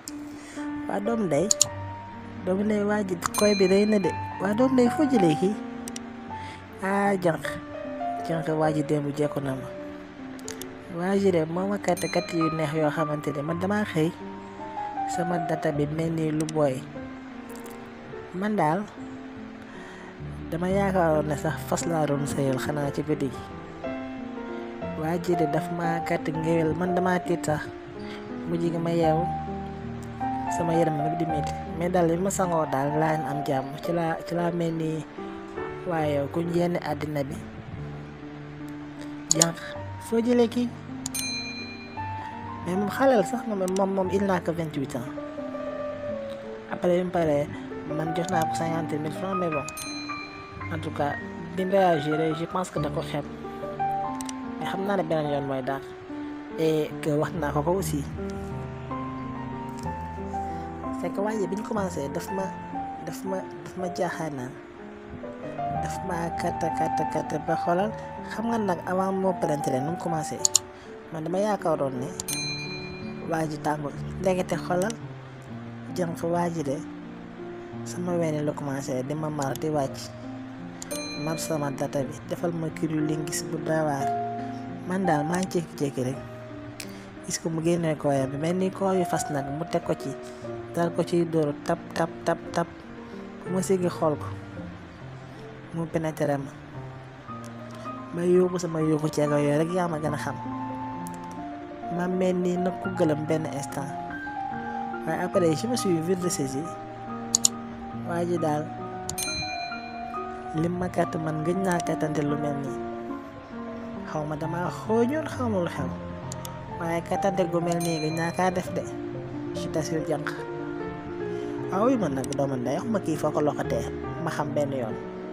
waa doom ndey doom ndey waa ji koy bi rëy na de waa doom ndey foo jëlee kii ah jànq jànq waa ji démb jekku na ma waa ji de moo ma katt katt yu neex yoo xamante ne man damaa xëy sama data bi mel ni lu booy man daal dama yaakaaroon ne sax fas laa doon sëyal xanaa ci guddi gi waa ji de daf ma katt ngéwél man dama tiit sax mujj gi ma yeewu sama yaram mi di métti mais daal li ma sangoo daal laa am jàmm ci laa ci laa mel ni waaye ku yenn àddina bi jànq foo jëlee kii mais moom xaleel sax na moom moom il n'a que vingt huit ans après bi mu paree man jox naa ko cinquante mille francs mais bon en tout cas bi mu réagir je pense que da ko xeeb mais xam naa ne beneen yoon mooy daal et que wax naa ko ko aussi c'est que waaye bi ñu commencé daf ma daf ma daf ma jaaxaanaan daf ma katta katta katta ba xoolal xam nga nag avant moo pénétrer nu mu commencé man dama yaakaaroon ne waa ji tàngul ndekete xoolal jànq waa ji de sama wene la commencé di ma mar di wàcc mar sama data bi defal ma kiru lingis bu daawaar man daal maa ngi jékki-jékki rek gis ko mu génnee kooyam bi mel ni koo yu fas nag mu teg ko ci dal ko ciy dóoru tap tap tap tap bu ma siggi xool ko mu pénétré ma ma yóbbu sama yóbbu ceego yooyu rek yaa ma gën a xam ma mel ni nag ku gëlëm benn instant waaye après je me suis vite ressaisi waa ji daal lim ma kàtt man gëj naa kàttante lu mel nii xaw ma dama xooñoon xaw ma lu xew waaye kàttante gu mel nii gëj naa kaa def de je t'assure jànq waaw yi man nag doomu ndey wax ma kii foo ko loxatee ma xam benn yoon